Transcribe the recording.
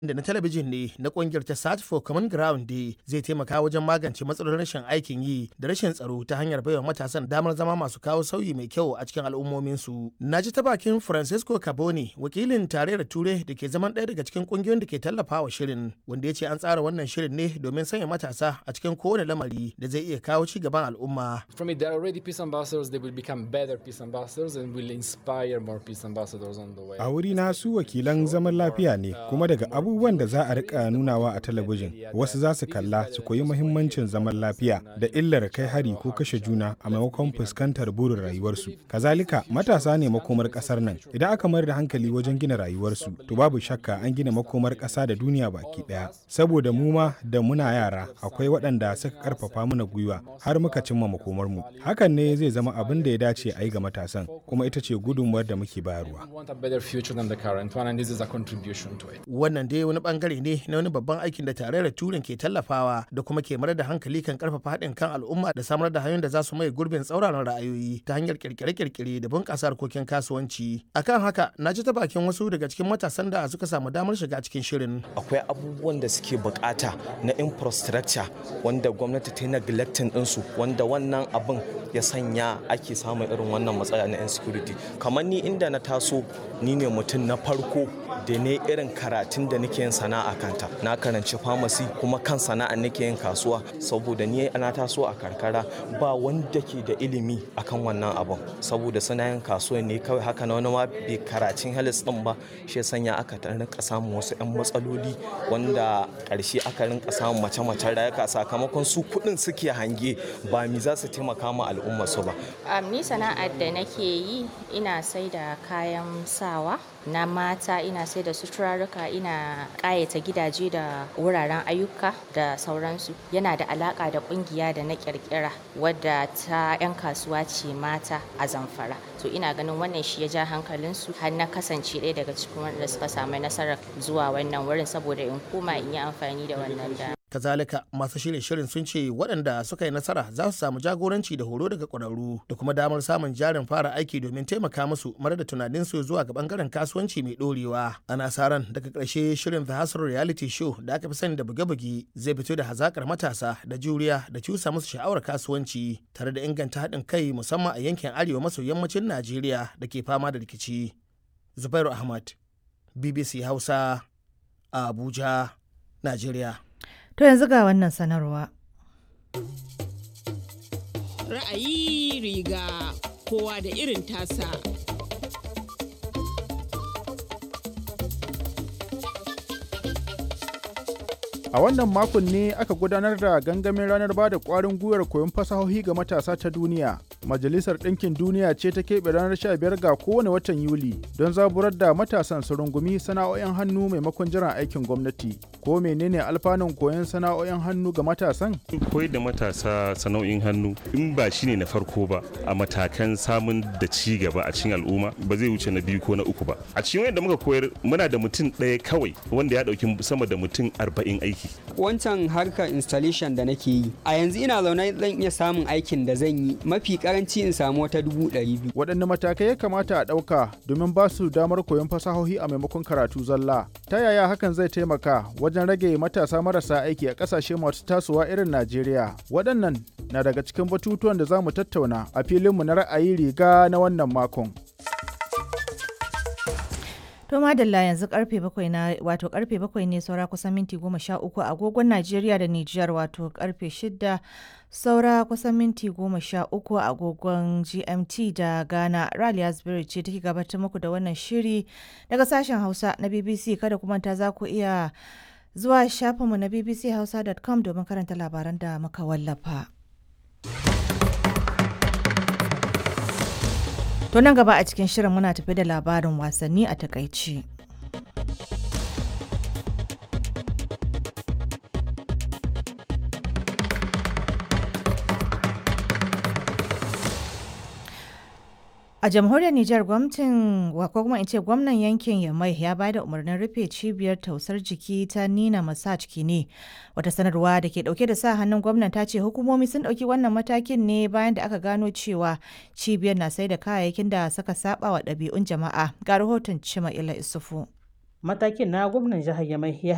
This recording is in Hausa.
da na talabijin ne na kungiyar ta search for common ground day zai taimaka wajen magance matsalolin rashin aikin yi da rashin tsaro ta hanyar baiwa matasan damar zama masu kawo sauyi mai kyau a cikin al'ummominsu na ji ta bakin francisco caboni wakilin tarayyar turai da ke zaman ɗaya daga cikin kungiyoyin da ke tallafawa shirin wanda ya ce an tsara wannan shirin ne domin sanya matasa a cikin kowane lamari da zai iya kawo ci gaban al'umma From it, there are already peace ambassadors. They will become better peace ambassadors and will inspire more peace ambassadors on the way. A wuri na su wakilan zaman lafiya ne kuma daga abubuwan da za a rika nunawa a talabijin wasu za su kalla su koyi muhimmancin zaman lafiya da illar kai hari ko kashe juna a maimakon fuskantar burin rayuwarsu. Kazalika matasa ne makomar kasar nan idan aka mayar da hankali wajen gina rayuwarsu to babu shakka an gina makomar kasa da duniya baki daya. Saboda mu ma da muna yara akwai waɗanda suka karfafa mana gwiwa har muka cimma makomarmu. Hakan ne zai zama abin da ya dace a yi ga matasan kuma ita ce gudunmuwar da muke bayarwa. We want a better future than the current one, and this is a contribution to it. wannan dai wani bangare ne na wani babban aikin da tarayyar turin ke tallafawa da kuma ke mayar da hankali kan karfafa haɗin kan al'umma da samar da hanyoyin da za su mai gurbin tsauraran ra'ayoyi ta hanyar kirkire-kirkire da bunƙasa harkokin kasuwanci akan haka na ji ta bakin wasu daga cikin matasan da suka samu damar shiga cikin shirin akwai abubuwan da suke bukata na infrastructure wanda gwamnati ta yi neglecting ɗinsu wanda wannan abin ya sanya ake samun irin wannan matsala na insecurity kamar ni inda na taso ni ne mutum na farko da ne irin karatun da nake yin sana'a kanta na karanci pharmacy kuma kan sana'a nake yin kasuwa saboda ni ana taso a karkara ba wanda ke da ilimi akan wannan abin saboda suna yin kasuwa ne kawai haka na wani ma bai karatun health din ba shi ya sanya aka ta rinka samun wasu 'yan matsaloli wanda karshe aka rinka samun mace-macen rayuka sakamakon su kuɗin suke hange ba mi za su taimaka ma al'umma su ba Um, ni sana'ar da nake yi ina sai da kayan sawa na mata ina sai da suturarruka ina ƙayata gidaje da wuraren ayyuka da sauransu yana da alaƙa da ƙungiya da na ƙirƙira wadda ta 'yan kasuwa ce mata a zamfara to ina ganin wannan shi ya ja hankalinsu har na kasance ɗaya daga cikin wanda suka samu nasarar zuwa wannan wurin saboda in koma in yi amfani da wannan da kazalika masu shirye shirin sun ce waɗanda suka yi nasara za su samu jagoranci da horo daga ƙwararru da kuma damar samun jarin fara aiki domin taimaka musu mara da tunaninsu zuwa ga bangaren kasuwanci mai ɗorewa ana sa ran daga ƙarshe shirin the hustle reality show da aka fi sani da buge-buge zai fito da hazakar matasa da juriya da cusa musu sha'awar kasuwanci tare da inganta haɗin kai musamman a yankin arewa maso yammacin najeriya da ke fama da rikici zubairu ahmad bbc hausa a abuja najeriya To yanzu ga wannan sanarwa. Ra'ayi riga kowa da irin tasa. A wannan makon ne aka gudanar da gangamin ranar ba da ƙwarin gwiwar koyon fasahohi ga matasa ta duniya. Majalisar Ɗinkin Duniya ce ta keɓe ranar 15 ga kowane watan Yuli don zaburar da matasan su rungumi sana'o'in hannu maimakon jiran aikin gwamnati. Ko menene alfanun koyon sana'o'in hannu ga matasan? koyar da matasa sana'o'in hannu in ba shi ne na farko ba a matakan samun da ci gaba a cikin al'umma ba zai wuce na biyu ko na uku ba a cikin wanda muka koyar muna da mutum ɗaya kawai wanda ya ɗauki sama da mutum arba'in aiki wancan harkar installation da nake yi a yanzu ina zaune zan iya samun aikin da zan yi mafi karanci in samu wata dubu ɗari biyu Waɗanne matakai ya kamata a ɗauka domin ba su damar koyon fasahohi a maimakon karatu zalla? Ta yaya hakan zai taimaka wajen rage matasa marasa aiki a ƙasashe masu tasowa irin Najeriya? Waɗannan na daga cikin batutuwan da za mu tattauna a filinmu na ra'ayi riga na wannan makon. To madalla yanzu karfe bakwai na wato karfe bakwai ne saura kusan minti goma sha uku agogon Najeriya da Nijar wato karfe shida saura kusan minti goma sha uku agogon GMT da Ghana. Raliya Spirit ce take gabatar muku da wannan shiri daga sashen Hausa na BBC kada kuma ta za ku iya zuwa shafinmu na bbchausa.com domin karanta labaran da muka wallafa. To nan gaba a cikin shirin muna tafi da labarin wasanni a takaici. A jamhuriyar Nijar gwamnatin ko kuma in ce gwamnan yankin Yamai ya ba da umarnin rufe cibiyar tausar jiki ta Nina Massage Kine. Wata sanarwa da ke dauke da sa hannun gwamnan ta ce hukumomi sun dauki wannan matakin ne bayan da aka gano cewa cibiyar na sai da kayayyakin da suka saba wa ɗabi'un jama'a. Ga rahoton Cima Ila Isufu. Matakin na gwamnan jihar Yamai ya